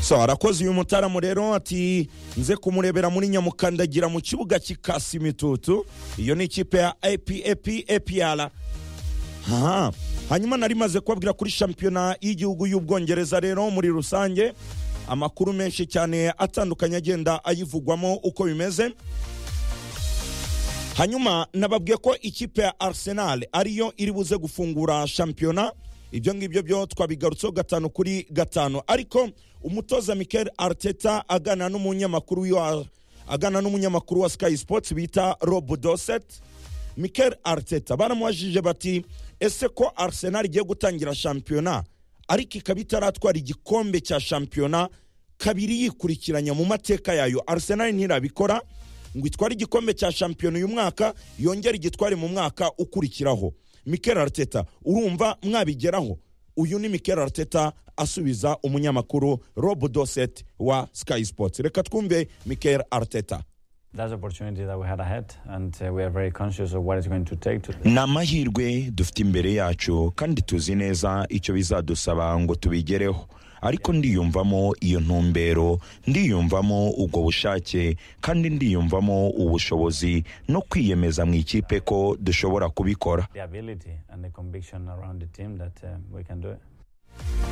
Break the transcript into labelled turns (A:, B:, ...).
A: so arakoze uyu mutaramu rero ati nze kumurebera muri nyamukandagira mu kibuga cy'ikasi imitutu iyo ni ikipe ya apap apr aha hanyuma nari maze kubabwira kuri shampiyona y'igihugu y'ubwongereza rero muri rusange amakuru menshi cyane atandukanye agenda ayivugwamo uko bimeze hanyuma nababwiye ko ikipe ya arsenal ariyo iri buze gufungura shampiyona ibyo ngibyo byo twabigarutseho gatanu kuri gatanu ariko umutoza mikel arteta agana n'umunyamakuru wa agana n'umunyamakuru wa sky sports bita rob doset mikel arteta baramubajije bati ese ko arsenal igiye gutangira shampiyona ariko ikaba itaratwara igikombe cya shampiyona kabiri yikurikiranya mu mateka yayo arsenal ntirabikora ngo itware igikombe cya shampiyona uyu mwaka yongere igitware mu mwaka ukurikiraho mikel arteta urumva mwabigeraho uyu ni mikel arteta asubiza umunyamakuru rob doset wa sky sports reka twumve mikel arteta
B: That's the opportunity that we had ahead, and uh, we are very conscious of what it's going to take to.
C: ni amahirwe dufite imbere yacu kandi tuzi neza icyo bizadusaba ngo tubigereho ariko ndiyumvamo iyo ntumbero ndiyumvamo ubwo bushake kandi ndiyumvamo ubushobozi no kwiyemeza mu ikipe ko dushobora kubikora
B: The ability and the conviction around the team that um, we can do it.